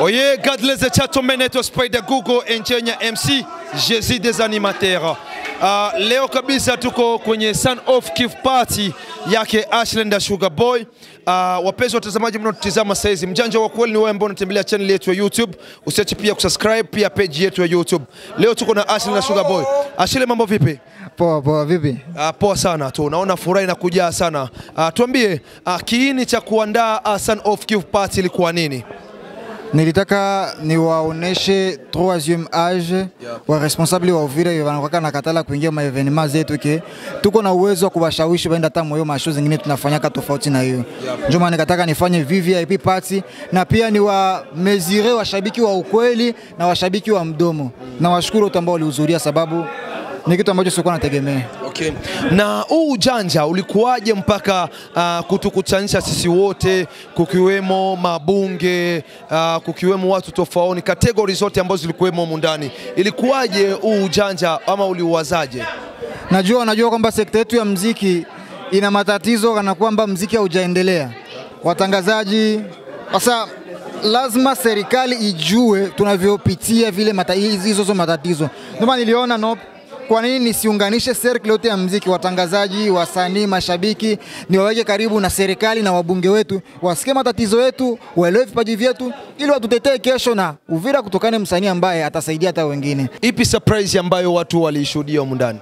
Oye, Godless et Chatombe naitwa Spider Google Enchenya MC Jezi des animateurs. Uh, leo kabisa tuko kwenye Sun of Kiff Party yake Ashland Sugar Boy. Uh, wapenzi watazamaji mnaotutizama saizi, mjanja wa kweli ni wewe ambao unatembelea channel yetu ya YouTube. Usiache pia kusubscribe pia page yetu ya YouTube. Leo tuko na Ashland Sugar Boy. Ashile, mambo vipi? Poa poa, vipi? Uh, poa sana tu, naona furaha inakujaa sana. Uh, tuambie uh, kiini cha kuandaa uh, Sun of Kiff Party ilikuwa nini? Nilitaka niwaoneshe troisième age wa responsable wa Uvira wanakwaka na katala kuingia ma evenement zetu ke tuko na uwezo wa kuwashawishi waenda hata moyo masho zingine tunafanyaka tofauti na hiyo. Ndio maana nikataka nifanye VVIP party na pia ni wa mesure washabiki wa ukweli na washabiki wa mdomo, na washukuru wote ambao walihudhuria, sababu ni kitu ambacho sikuwa nategemea. Okay. Na huu ujanja ulikuwaje mpaka uh, kutukutanisha sisi wote kukiwemo mabunge uh, kukiwemo watu tofauti, kategori zote ambazo zilikuwemo humu ndani, ilikuwaje huu ujanja ama uliuwazaje? Najua najua kwamba sekta yetu ya mziki ina matatizo kana kwamba mziki haujaendelea. Watangazaji sasa lazima serikali ijue tunavyopitia vile mata, hizi hizo matatizo. Ndio maana niliona no, kwa nini nisiunganishe serikali yote ya mziki, watangazaji, wasanii, mashabiki, niwaweke karibu na serikali na wabunge wetu, wasikie matatizo yetu, waelewe vipaji vyetu, ili watutetee kesho na Uvira kutokana msanii ambaye atasaidia hata wengine. Ipi surprise ambayo watu waliishuhudia humu ndani?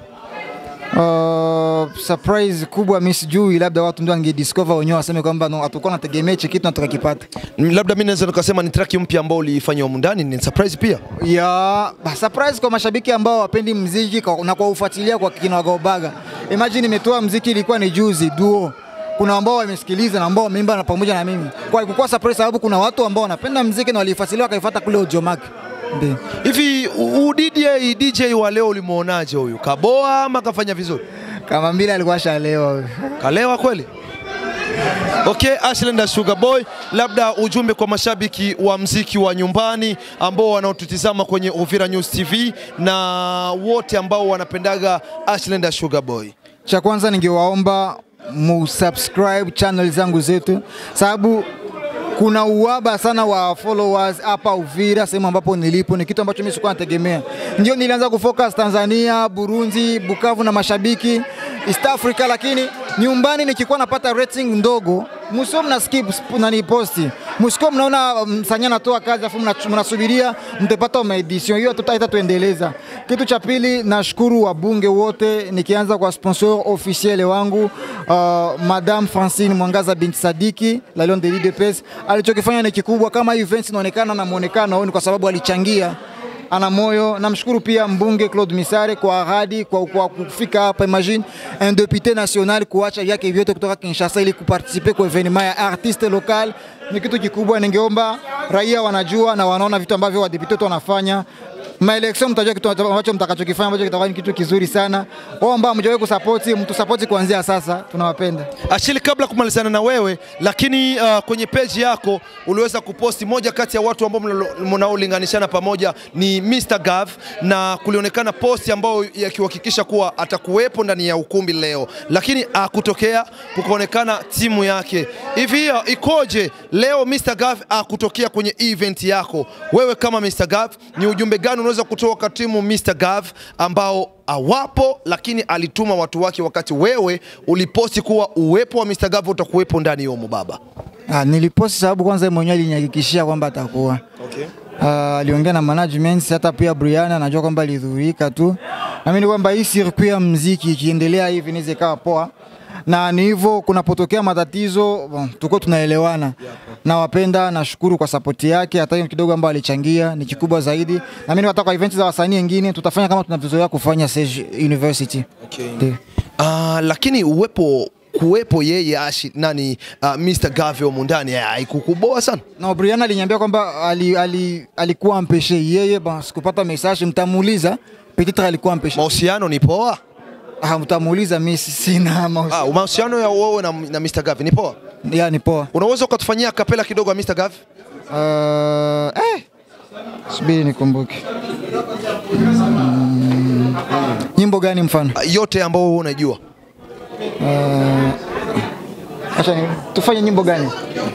Uh, surprise kubwa mi sijui, labda watu ndio angediscover wenyewe waseme kwamba no, hatukuwa nategemea hichi kitu na tukakipata. Mm, Labda mimi naweza nikasema ni track mpya ambao uliifanya humu ndani, ni surprise pia. Ya ba- surprise kwa mashabiki ambao wapendi mziki kwa, na kwa ufuatilia kwa kinagaubaga. Imagine imetoa mziki ilikuwa ni juzi duo kuna ambao wamesikiliza na ambao wameimba na pamoja na mimi. Kwa ilikuwa surprise sababu kuna watu ambao wanapenda mziki na walifuatilia wakaifuata kule Ujomak. Ndio. Hivi u- u DJ DJ wa leo ulimuonaje huyu? Kaboa ama kafanya vizuri? Kama mbili alikuwa shalewa huyo. Kalewa kweli? Okay, Ashland Sugar Boy, labda ujumbe kwa mashabiki wa mziki wa nyumbani ambao wanaotutizama kwenye Uvira News TV na wote ambao wanapendaga Ashland Sugar Boy. Cha kwanza ningewaomba musubscribe channel zangu zetu, sababu kuna uwaba sana wa followers hapa Uvira, sehemu ambapo nilipo. Ni kitu ambacho mimi sikuwa nategemea. Ndio nilianza kufocus Tanzania, Burundi, Bukavu na mashabiki East Africa, lakini nyumbani nikikuwa napata rating ndogo, msio mna skip sp- nani posti, msikuwa mnaona msanii anatoa kazi afu mna- mnasubiria mtapata maedition hiyo, tutaita tuendeleza. Kitu cha pili, nashukuru wabunge wote, nikianza kwa sponsor officiel wangu uh, Madame Francine Mwangaza binti Sadiki la Lion de l'IDPS. Alichokifanya ni kikubwa, kama events inaonekana na muonekano ni kwa sababu alichangia ana moyo. Namshukuru pia mbunge Claude Misare kwa ahadi kwa, kwa kufika hapa. Imagine un député national kuacha vyake vyote kutoka Kinshasa ili kuparticipe kwa evenement ya artiste local ni kitu kikubwa. Ningeomba raia wanajua na wanaona vitu ambavyo wadepute wetu wanafanya maelection mtajua kitu ambacho mtakachokifanya ambacho kitakuwa ni kitu kizuri sana. Wao ambao mjawahi kusapoti, mtu sapoti kuanzia sasa, tunawapenda. Ashili, kabla kumalizana na wewe, lakini uh, kwenye peji yako uliweza kuposti moja kati ya watu ambao mnalo- mnaolinganishana pamoja ni Mr. Gav, na kulionekana posti ambayo yakihakikisha kuwa atakuwepo ndani ya ukumbi leo, lakini akutokea kukaonekana timu yake. Hivi uh, ikoje leo Mr. Gav akutokea kwenye event yako? Wewe kama Mr. Gav, ni ujumbe gani unaweza kutoa kwa timu Mr. Gav ambao awapo lakini alituma watu wake wakati wewe uliposti kuwa uwepo wa Mr. Gavo utakuwepo ndani yomo baba. Ah, niliposti sababu kwanza yeye mwenyewe alinihakikishia kwamba atakuwa Okay. Ah, aliongea na management, hata pia Brian anajua kwamba alidhurika tu. Naamini kwamba hii circuit ya mziki ikiendelea hivi inaweza ikawa poa, na ni hivyo, kunapotokea matatizo bon, tuko tunaelewana. Nawapenda, nashukuru kwa sapoti yake, hata hiyo kidogo ambayo alichangia ni kikubwa zaidi. Naamini hata kwa events za wasanii wengine tutafanya kama tunavyozoea kufanya Sage University. Okay. Ndio. Uh, lakini uwepo kuwepo yeye ashi nani uh, Mr. Gave humu ndani haikukuboa sana. Na Brian aliniambia kwamba ali, ali, alikuwa ampeshe yeye, bon, sikupata message, mtamuuliza peut-être alikuwa ampeshe. Mahusiano ni poa. Ah, mtamuuliza mimi si- sina mahusiano. Ah, mahusiano ya wewe na, na Mr. Gave ni poa. Ya ni poa. Unaweza ukatufanyia kapela kidogo ya Mr. Gave? Uh, eh. Subiri nikumbuke. Mm. Nyimbo gani mfano? Ah, yote ambao wewe unajua. Acha ni- tufanye nyimbo gani?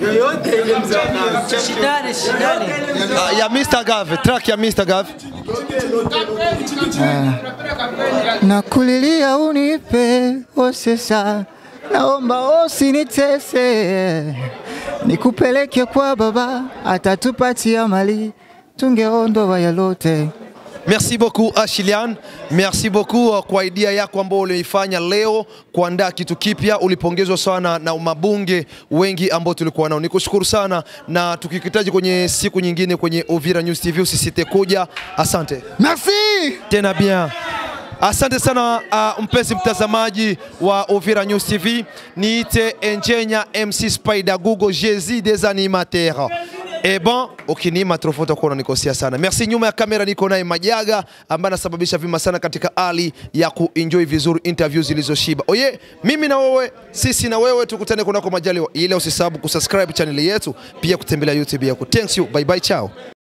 Shindane, shindane. Uh, ya Mr. Gav, track ya Mr. Gav. Nakulilia unipe osesa, naomba usinitese, nikupeleke kwa baba, atatupatia mali, tungeondoa yalote. Merci beaucoup Ashilian, merci beaucoup uh, kwa idea yako ambayo uliifanya leo kuandaa kitu kipya. Ulipongezwa sana na mabunge wengi ambao tulikuwa nao. Nikushukuru sana, na tukikitaji kwenye siku nyingine kwenye Uvira News TV usisite kuja. Asante Merci. tena bien. Asante sana uh, mpenzi mtazamaji wa Uvira News TV, niite Enjenya MC Spider Google Jésus des animateurs. Eh bon, ukiniima trofa utakuwa unanikosea sana. Merci. Nyuma ya kamera niko naye Majaga ambaye anasababisha vima sana katika hali ya kuenjoy vizuri interview zilizoshiba. Oye, mimi na wewe, sisi na wewe tukutane kunako majaliwa. Ile usisahau kusubscribe channel yetu, pia kutembelea YouTube yako. Thanks you. Bye bye, ciao.